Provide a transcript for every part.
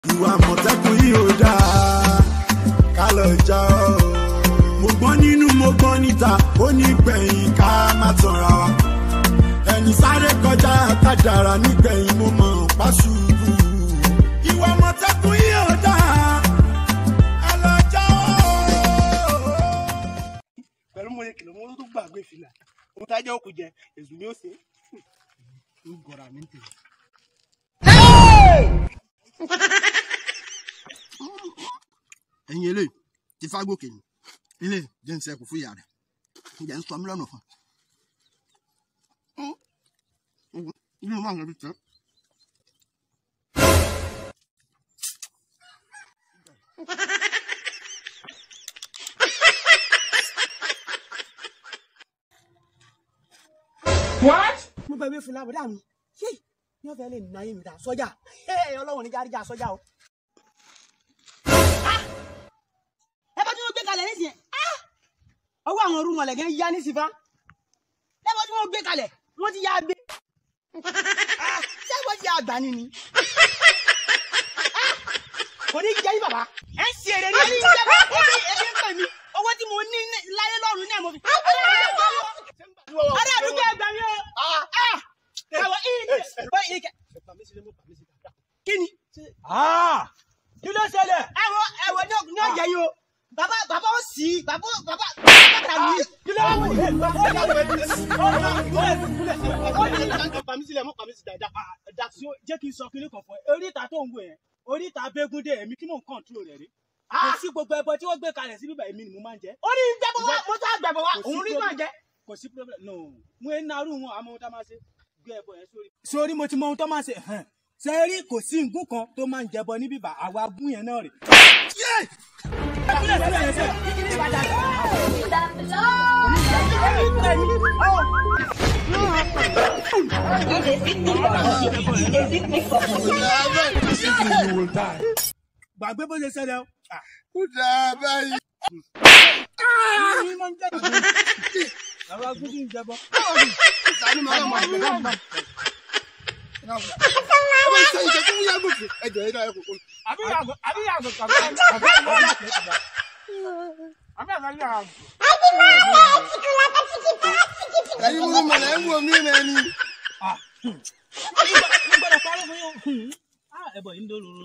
ìwà àmọ̀tẹ́kùn yìí ò dáa ká lọ jà ọ́. mo gbọ́n nínú mo gbọ́n níta ó ní gbẹ̀yìn ká má tanra wa. ẹni sáré kọjá kádàrá nígbẹ̀yìn mo mọ̀ pàṣùbù. ìwà àmọ̀tẹ́kùn yìí ò dáa ká lọ jà ọ́. pẹ̀lú mo lè kìlọ̀ mo tó gbàgbé fìlà ohun tá a jẹ́ òkú jẹ èzù ni ó ṣe ń gọ̀rọ̀ àmì tèmi. ẹ̀yin eléyìí ti fágòkè ni ilé jẹ́ ń sẹ́kù fún ìyá rẹ̀ ǹjẹ́ ń sọ mí lọ́nà fún un. inú máa ń lọ bí tẹ́. mo gbàgbé fìlà bọ̀dá mi ṣé ní ọ̀fẹ́ lè nà yín mi dà sọ́jà ẹ ọlọ́run níjà àríjà sọ́jà o. ẹ bá tí wọ́n gbé kalẹ̀ nísìnyẹn ọwọ́ àwọn orú mọ̀lẹ́gẹ́ yá ní sífà ẹ bá tí wọ́n gbé kalẹ̀ wọ́n ti yá gbé ṣé wọ́n ti yá gbà ní ni. kò ní jẹ́ yín bàbá ẹ ń ṣe èrè ní ẹni jẹ́ bá ẹbí ẹbí ń pè mí owó tí mo ní láyé lọ́rùn náà mo fi. ará àdúgbò ẹgbẹ́ mi o. Ẹ̀wọ̀ ìyè báyìí kẹ. Kí ni? kí ló ṣẹlẹ̀. Ẹ̀wọ̀ ẹ̀wọ̀ ní ní ọ̀jẹ̀ yìí o. Bàbá bàbá ó sì í bàbá bàbá bàbá mi. kí ló wà wọlé. Pàmí sílẹ̀ mú pàmí sí dáadáa. dàtí jẹ́ kí n sọ kíní kan fún ẹ oríta tó ń wò yẹn oríta bẹ́gúndé èmi kí mò ń kọ́ńtúrò rẹ̀ rí. kò sí gbogbo ẹbọ tí wọ́n gbé kalẹ̀ sí bíbá èmi ni mo máa ń jẹ. Ó ní gbẹ́bọ̀ wá mo tó àgbẹ̀bọ̀ wá Kò sí òun rí problem. náà jẹ́. kò sí problem no mo ń narú wọn àmọ́ ohun tá a máa ṣe gbé ẹbọ yẹn sórí. sórí mo ti mọ ohun tó máa ṣe hàn ṣe rí kò sí nǹkan kan tó máa ń jẹbọ ní bíbá àwa gún yẹn náà rè. gbàgbé bó ṣe ṣẹlẹ̀ o. ó dáa báyìí. ní máa ń jẹ́ ìgbó. àwa gún kí n jẹbọ. sani màá mọ àgbẹ̀ náà mọ̀. ẹ bá ṣe ìṣe fún yàgò fún ẹjọ yìí náà ẹ kò kó. àbí yàgò àbí yàgò kàbí àbí yàgò àti ìgbà. àbí àgbà yàgò. ẹyin mú mọ̀nà ẹ̀ ń wò mí náà ni. n gbọ́dọ̀ parí fún yín. ah ẹbọ yìí ń dòrò.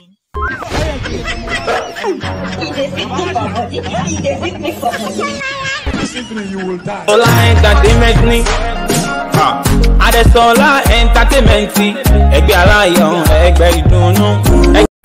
Sola entertainment ni. Adesọlá entertainment. Ẹgbẹ́ aláyọ̀ ẹgbẹ́ ìdùnnú.